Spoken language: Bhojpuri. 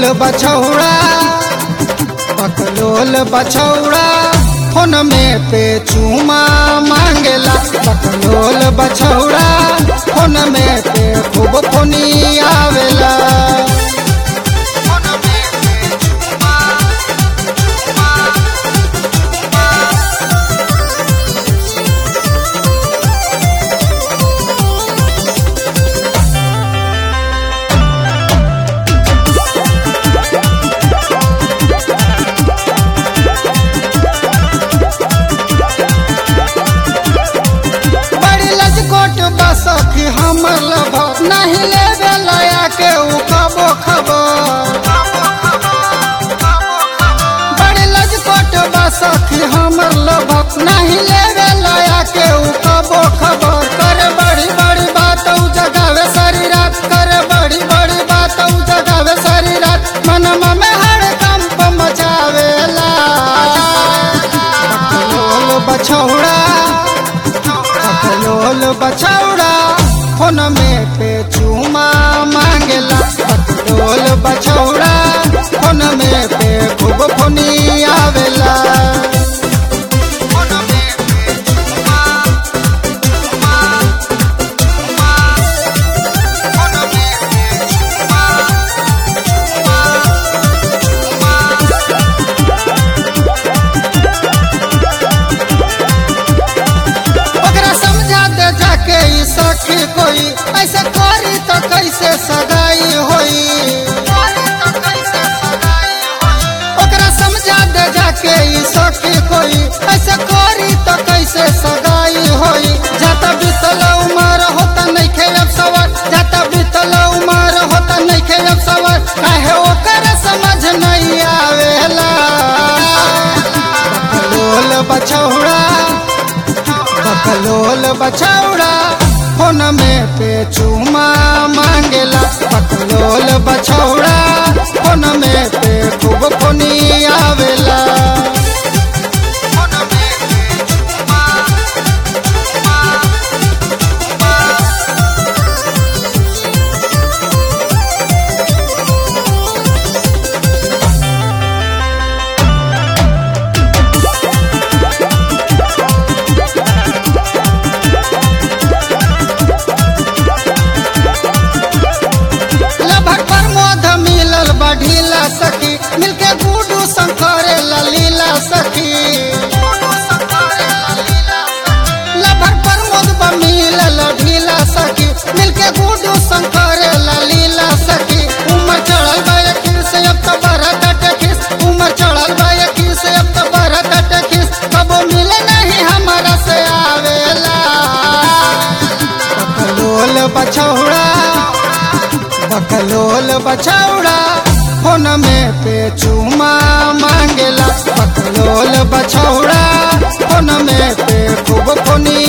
बछौड़ा बकलोल बछौड़ा फोन में पे चूमा मांगेला बकलोल बछौड़ा फोन में पे खूब फोनी आवेला बड़ी लजकोट बसखी हमर लभर नहीं लेवे लया के उ कबो खबर बड़ी लजकोट बसखी हमर लभर नहीं लेवे लया के उ कबो खबर करे बड़ी बड़ी बात उ जगावे सारी रात करे बड़ी बड़ी बात उ जगावे सारी रात मनमा में हर कंप मचावेला बकलोल बछौड़ा बकलोल बछौड़ा फोन में पे चूमा मांगेला बकलोल बछौड़ा फोन में पे खूब फोनी आवेला ओकरा समझा दे जाके ई सखी कोई ऐसे करी तो कैसे सगाई होई ओकरा समझा दे जाके ई सखी कोई ऐसे करी तो कैसे सगाई होई जाता बीतल उमर होता नहीं खेलब सवार जाता बीतल उमर होता नहीं खेलब सवार काहे ओकर समझ नहीं आवेला बकलोल बछौड़ा बकलोल बछौड़ा फोन में पे चूमा मांगेला बकलोल बछौड़ा फोन में पे खूब फोनी आवेला लगभग प्रमोद मिलल बढ़ीला सखी मिलके गुडू शंकर ललीला सखी लगभग प्रमोद बा मिलल ढीला सखी मिलके गुडू शंकर ललीला सखी उमर चढ़ल बा यकीर से अब तो बढ़त टकिस उमर चढ़ल बा यकीर से अब तो बढ़त टकिस कबो मिले नहीं हमारा से आवेला बकलोल बछौड़ा बकलोल बछौड़ा फोन में पे चूमा मांगेला बकलोल बछौड़ा फोन में पे खूब फोनी